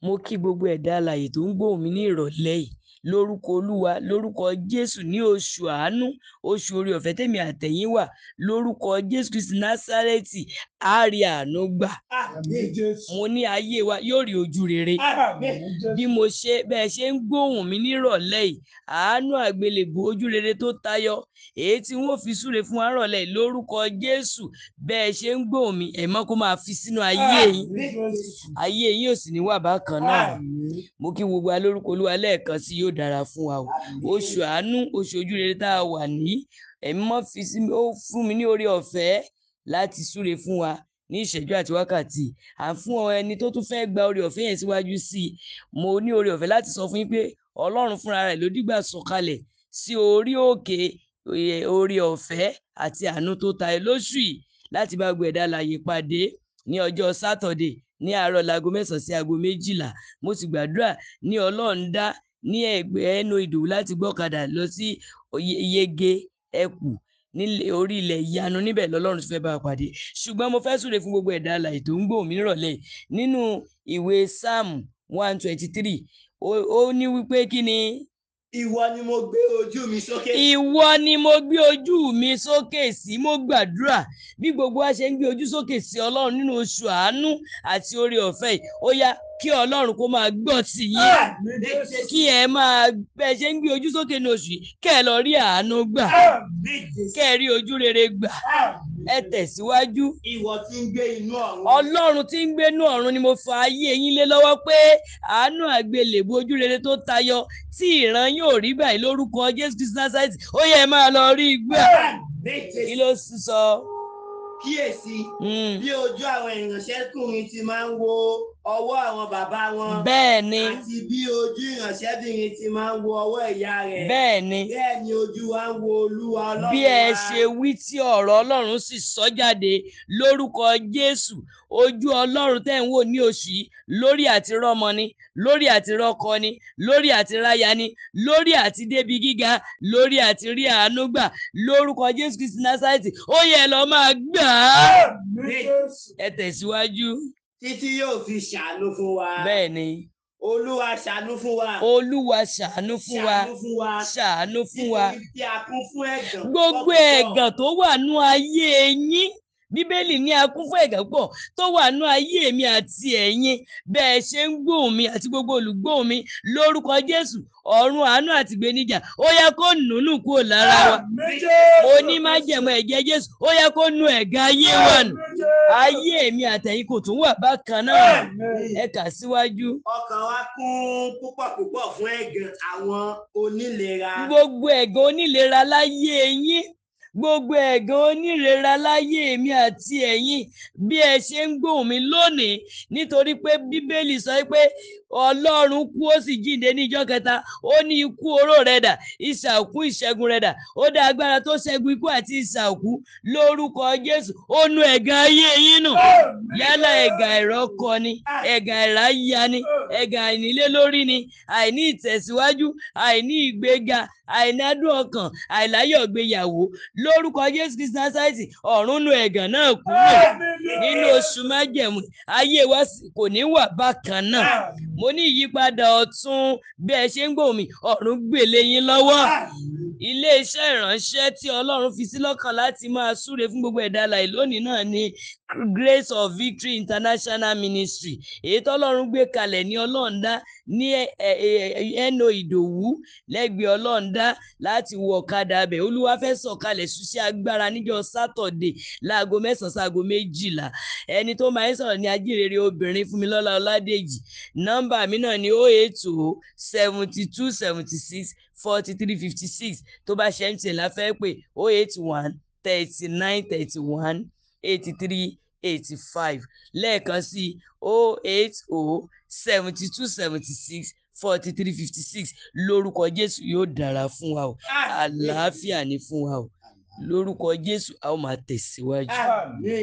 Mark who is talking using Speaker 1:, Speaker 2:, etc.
Speaker 1: mo kí gbogbo ẹ̀dá alààyè tó ń gbóhùn mi ní ìrọ̀lẹ́ yìí lórúkọ olúwa lórúkọ jésù ní oṣù àánú oṣù orí ọ̀fẹ́ tèmi àtẹ̀yìn wà lórúkọ jésù kristi násárẹ́tì á rí àánú gbà
Speaker 2: Àmín Jésù.
Speaker 1: mo ní ayé wa yóò rí ojú rere
Speaker 2: Àmín Jésù.
Speaker 1: bí mo ṣe bẹ́ẹ̀ ṣe ń gbóhùn mi nírọ̀lẹ́ yìí àánú àgbélébù ojú rere tó tayọ èyí tí wọ́n fi súre fún wa rọ̀lẹ́ yìí lórúkọ jésù bẹ́ẹ̀ ṣe ń gbóhùn mi ẹ̀mọ́ kó máa fi sínú ayé yín
Speaker 2: Àmín Jésù.
Speaker 1: ayé yín ò sì ní wà bákan náà
Speaker 2: Àmín.
Speaker 1: mo kí gbogbo wa lórúkọ olúwa lẹ́ẹ̀kan sí yóò dára fún wa o oṣù àánú oṣù ojú rere tá a wà ní ẹ̀mí mọ́ fi sí mi ó fún mi ní oore ọ̀fẹ́ láti súre fún wa ní ìṣẹ́jú àti wákàtí à ń fún ọ ẹni tó tún fẹ́ẹ́ gba oore ọ̀fẹ́ yẹn síwájú sí i mo ní oore ọ̀fẹ́ láti sọ fún yín pé ọlọ́run fúnra rẹ̀ ló dìgbà sọ̀kalẹ̀ sí orí òkè eh, oore ọ̀fẹ́ àti àánú tó tayọ lóṣù yìí láti bá gbogbo ẹ̀dá alààyè pàdé ní ọjọ́ sátọ̀dé ní àárọ̀ láago mẹ́sàn-án sí aago méjìlá mo sì gbàdúrà ní ọlọ́ọ̀ndá ní ẹgbẹ́ ẹnu ìdòwú láti gbọ́kadà lọ sí Oye- yege ẹkù nílé orí ilẹ̀ ìyanu níbẹ̀ lọ́lọ́run ti fẹ́ bá a pàdé ṣùgbọ́n mo fẹ́ súre fún gbogbo ẹ̀dá alààyè tó ń gbóhùn mi nírọ̀lẹ́ yìí. nínú ìwé psalm one twenty three ó ní wípé kí ni
Speaker 3: Ìwọ ni mo gbé ojú mi sókè.
Speaker 1: ìwọ ni mo gbé ojú mi sókè sí mo gbàdúrà bí gbogbo wa ṣe ń gbé ojú sókè sí ọlọ́run nínú oṣù àánú àti oore ọ̀fẹ́ yìí ó yá kí ọlọ́run kó máa gbọ́ sí yín
Speaker 2: Àmín Jésù.
Speaker 1: kí ẹ máa bẹ ṣe ń gbé ojú sókè ní oṣù yìí kẹ́ ẹ lọ rí àánú gbà
Speaker 2: Àmín Jésù.
Speaker 1: kẹ́ ẹ rí ojú rere gbà
Speaker 2: Àmín
Speaker 1: ẹ tẹ̀síwájú
Speaker 3: Ìwọ tí ń gbé inú ọ̀run.
Speaker 1: ọlọ́run tí ń gbénú ọ̀run ni mo fa ayé yín lé lọ́wọ́ pé àánú àgbélébùú ojú rere tó tayọ tí ìran yóò rí báyìí lórúkọ jésù kristu násárẹ́tì ó yẹ máa lọ rí i gbà
Speaker 3: Àmín
Speaker 1: kí
Speaker 3: Jésù.
Speaker 1: ló sì sọ.
Speaker 3: Kíyèsí
Speaker 1: Mm,
Speaker 3: bí ojú àwọn ìránṣẹ́kùnrin ti máa ń wo ọwọ́ àwọn bàbá wọn.
Speaker 1: bẹ́ẹ̀ ni
Speaker 3: Àti bí ojú ìránṣẹ́bìnrin ti máa ń wo ọwọ́ ìyá rẹ̀.
Speaker 1: bẹ́ẹ̀ ni
Speaker 3: Bẹ́ẹ̀ ni ojú wa ń wo Olúwa Ọlọ́run
Speaker 1: bí ẹ
Speaker 3: wa.
Speaker 1: ṣe wí tí ọ̀rọ̀ ọlọ́run sì sọ jáde lórúkọ jésù ojú ọlọ́run tẹ́ ń wò ní oṣù yìí lórí àti rọ́mọ ni lórí àti rọ́kọ ni lórí àti ráya ni lórí àti débi gíga lórí àti rí àánú gbà lórúkọ jésù kristi násárẹ́tì ó yẹ lọ máa gbà á
Speaker 2: Àmín Jésù.
Speaker 1: ẹ tẹ̀síwájú
Speaker 3: Títí yóò fi ṣàánú fún wa.
Speaker 1: bẹ́ẹ̀ ni
Speaker 3: Olúwa ṣàánú fún wa.
Speaker 1: olúwa ṣàánú fún wa
Speaker 3: Ṣàánú fún wa.
Speaker 1: ṣàánú fún wa
Speaker 3: Nítorí tí a kún fún ẹ̀gàn.
Speaker 1: gbogbo
Speaker 3: púpọ̀.
Speaker 1: ẹ̀gàn tó wà nú ayé yín bíbélì ní a kún fún ẹ̀gàn pọ̀ tó wà nú ayé mi àti ẹ̀yin bẹ́ẹ̀ ṣe ń gbóhùn mi àti gbogbo olùgbóhùn mi lórúkọ jésù ọ̀run àánú àti ìgbéníjà ó yẹ kó nùnú kúrò lára wa
Speaker 2: Àmín Jésù.
Speaker 1: mo ní májẹ̀mú ẹ̀jẹ̀ jésù ó yẹ kó nu ẹ̀gàn ayé wa nù
Speaker 2: Àmín Jésù.
Speaker 1: ayé mi àtẹ̀yin kò tún wà bákan náà
Speaker 2: Àmín.
Speaker 1: ẹ kà síwájú
Speaker 3: Ọkàn wa kún púpọ̀ púpọ̀ fún ẹ̀gàn àwọn onílera.
Speaker 1: gbogbo ẹ̀gàn onílera láyé yín gbogbo ẹ̀gàn onírera láyé mi àti ẹ̀yin bí ẹ ṣe ń gbóhùn mi lónìí nítorí pé bíbélì sọ pé ọlọ́run kú ó sì jíǹde ní ìjọ́ kẹta ó ní ikú oró rẹ̀ dà ìsà òkú ìṣẹ́gun rẹ̀ dà ó dá agbára tó ṣẹ́gun ikú àti ìsà òkú lórúkọ jésù ó nu ẹ̀gàn ayé yín nù
Speaker 2: Àmín
Speaker 1: yálà
Speaker 2: Jésù.
Speaker 1: ẹ̀gàn ìrọ́kọ ni ẹ̀gàn ìráyà ni ẹ̀gàn àìnílé lórí ni àìní ìtẹ̀síwájú àìní ìgbéga àìnádùn ọkàn àìláyọ̀ gbéyàwó lórúkọ jésù kristu násárẹ́tì ọ̀run nu ẹ̀gàn náà kúrò
Speaker 2: Àmín Jésù.
Speaker 1: nínú oṣù májẹ̀mú ayé wa sì kò ní wà bákan náà
Speaker 2: Àmín.
Speaker 1: mo ní ìyípadà ọ̀tun bí ẹ ṣe ń gbòmí mi ọ̀run gbèlè yín lọ́wọ́
Speaker 2: Àmín.
Speaker 1: iléeṣẹ́ ìránṣẹ́ tí ọlọ́run fi sí lọ́kàn láti máa súre fún gbogbo ẹ̀dá alààyè lónìí náà ni grace of victory international ministry èyí tọ́lọ́run gbé kalẹ̀ ní ọlọ́ọ̀dá ní ẹ- ẹ- ẹ- ẹnu ìdòwú lẹ́gbẹ̀ẹ́ ọlọ́ọ̀dá láti wọ ọ̀kadà abẹ̀ olúwa fẹ́ sọ̀kalẹ̀ ṣiṣẹ́ agbára níjọ́ sátọ̀dé láago mẹ́sàn-án sáago méjìlá ẹni tó máa ń sọ̀rọ̀ ní ajírere obìnrin fúnmilọ́lá ọládèjì nọ́mbà mi náà ni oh eight oh seventy two seventy six forty three fifty six tó bá ṣe mtn la fẹ́ pé oh eight one thirty nine thirty one eighty three eighty five lẹ́ẹ̀kan sí oh eight oh seventy two seventy six forty three fifty six lórúkọ jésù yóò dára fún wa o àlàáfíà ni fún wa o lórúkọ jésù a ó máa tẹ̀síwájú.
Speaker 3: Àmín.